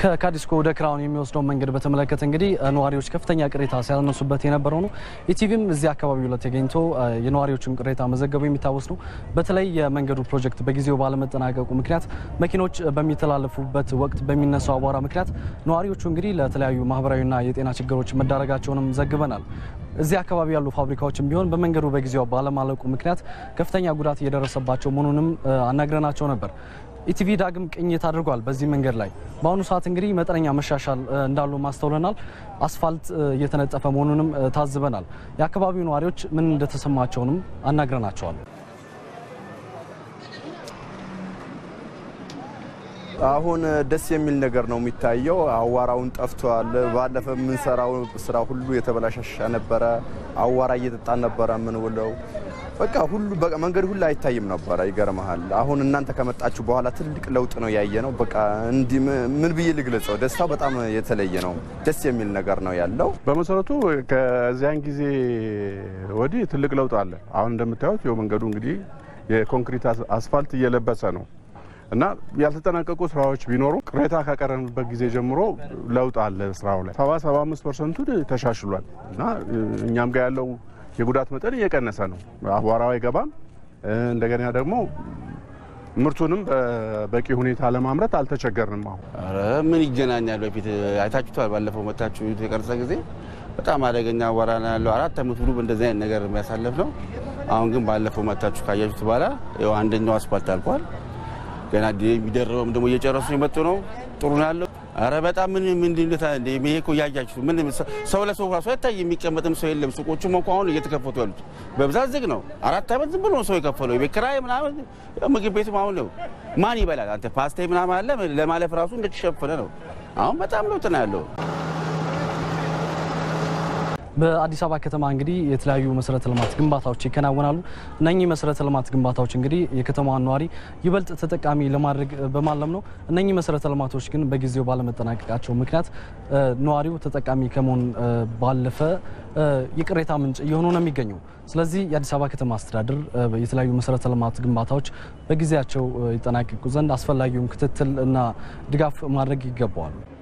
ከካዲስኮ ወደ ክራውን የሚወስደው መንገድ በተመለከተ እንግዲህ ነዋሪዎች ከፍተኛ ቅሬታ ሲያነሱበት የነበረው ነው። ኢቲቪም እዚህ አካባቢው ላይ ተገኝቶ የነዋሪዎችን ቅሬታ መዘገቡ የሚታወስ ነው። በተለይ የመንገዱ ፕሮጀክት በጊዜው ባለመጠናቀቁ ምክንያት መኪኖች በሚተላለፉበት ወቅት በሚነሳው አቧራ ምክንያት ነዋሪዎቹ እንግዲህ ለተለያዩ ማህበራዊና የጤና ችግሮች መዳረጋቸውንም ዘግበናል። እዚህ አካባቢ ያሉ ፋብሪካዎችም ቢሆን በመንገዱ በጊዜው ባለማለቁ ምክንያት ከፍተኛ ጉዳት እየደረሰባቸው መሆኑንም አናግረናቸው ነበር። ኢቲቪ ዳግም ቅኝት አድርጓል። በዚህ መንገድ ላይ በአሁኑ ሰዓት እንግዲህ መጠነኛ መሻሻል እንዳሉ ማስተውለናል። አስፋልት እየተነጠፈ መሆኑንም ታዝበናል። የአካባቢው ነዋሪዎች ምን እንደተሰማቸውንም አናግረናቸዋል። አሁን ደስ የሚል ነገር ነው የሚታየው። አዋራውን ጠፍቷል። ባለፈ የምንሰራው ስራ ሁሉ የተበላሻሻ ነበረ። አዋራ እየጠጣን ነበረ የምንውለው በቃ ሁሉ በቃ መንገድ ሁሉ አይታይም ነበረ። ይገርመሃል። አሁን እናንተ ከመጣችሁ በኋላ ትልቅ ለውጥ ነው ያየ ነው። በቃ እንዲህ ምን ብዬ ልግለጸው? ደስታው በጣም የተለየ ነው። ደስ የሚል ነገር ነው ያለው። በመሰረቱ ከዚያን ጊዜ ወዲህ ትልቅ ለውጥ አለ። አሁን እንደምታዩት ይኸው መንገዱ እንግዲህ የኮንክሪት አስፋልት እየለበሰ ነው እና ያልተጠናቀቁ ስራዎች ቢኖሩ ቅሬታ ካቀረብንበት ጊዜ ጀምሮ ለውጥ አለ ስራው ላይ ሰባ ሰባ አምስት ፐርሰንቱ ተሻሽሏል እና እኛም ጋር ያለው የጉዳት መጠን እየቀነሰ ነው። አቧራው አይገባም። እንደገና ደግሞ ምርቱንም በበቂ ሁኔታ ለማምረት አልተቸገርንም። አሁን ኧረ ምን ይገናኛል? በፊት አይታችሁታል። ባለፈው መታችሁ የቀረጸ ጊዜ በጣም አደገኛ አቧራ ነው ያለው። አራት ዓመት ሙሉ በእንደዚህ አይነት ነገር የሚያሳልፍ ነው። አሁን ግን ባለፈው መታችሁ ካያችሁት በኋላ ያው አንደኛው አስፋልት አልቋል። ገና የሚደረበውም ደግሞ እየጨረሱ የመጡ ነው። ጥሩ ነው ያለው። አረ በጣም ምን ምንድነታ እንደ ይሄ እኮ እያያችሁ ምን ሰው ለሰው ራሱ አይታይ የሚቀመጥም ሰው የለም። ሱቆቹም እኮ አሁን እየተከፈቱ ያሉት በብዛት ዝግ ነው። አራት ዓመት ዝም ብሎ ሰው የከፈለው የቤት ኪራይ ምናምን ምግብ ቤቱም አሁን ነው ማን ይበላል? አንተ ፓስታ ምናምን አለ ለማለፍ ራሱ እንደተሸፈነ ነው። አሁን በጣም ለውጥ ነው ያለው። በአዲስ አበባ ከተማ እንግዲህ የተለያዩ መሰረተ ልማት ግንባታዎች ይከናወናሉ። እነኚህ መሰረተ ልማት ግንባታዎች እንግዲህ የከተማዋን ነዋሪ ይበልጥ ተጠቃሚ ለማድረግ በማለም ነው። እነኚህ መሰረተ ልማቶች ግን በጊዜው ባለመጠናቀቃቸው ምክንያት ነዋሪው ተጠቃሚ ከመሆን ባለፈ የቅሬታ ምንጭ እየሆኑ ነው የሚገኘው። ስለዚህ የአዲስ አበባ ከተማ አስተዳደር የተለያዩ መሰረተ ልማት ግንባታዎች በጊዜያቸው ይጠናቀቁ ዘንድ አስፈላጊውን ክትትል እና ድጋፍ ማድረግ ይገባዋል።